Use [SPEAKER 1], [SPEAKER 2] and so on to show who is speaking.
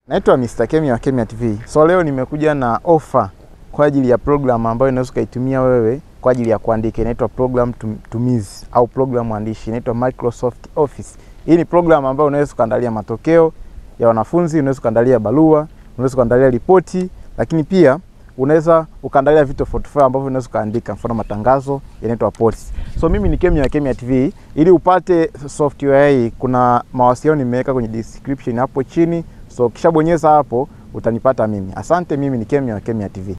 [SPEAKER 1] Naitwa Mr. Kemia wa Kemia TV. So leo nimekuja na ofa kwa ajili ya program ambayo unaweza ukaitumia wewe kwa ajili ya kuandika. Inaitwa program tum- tumizi au program andishi, inaitwa Microsoft Office. Hii ni program ambayo unaweza ukaandalia matokeo ya wanafunzi, unaweza ukaandalia barua, unaweza ukaandalia ripoti, lakini pia unaweza ukaandalia vitu tofauti tofauti ambavyo unaweza ukaandika, mfano matangazo yanaitwa posts. So mimi ni Kemia wa Kemia TV. Ili upate software hii, kuna mawasiliano nimeweka kwenye description hapo chini, so ukishabonyeza hapo utanipata mimi. Asante, mimi ni Kemia wa Kemia TV.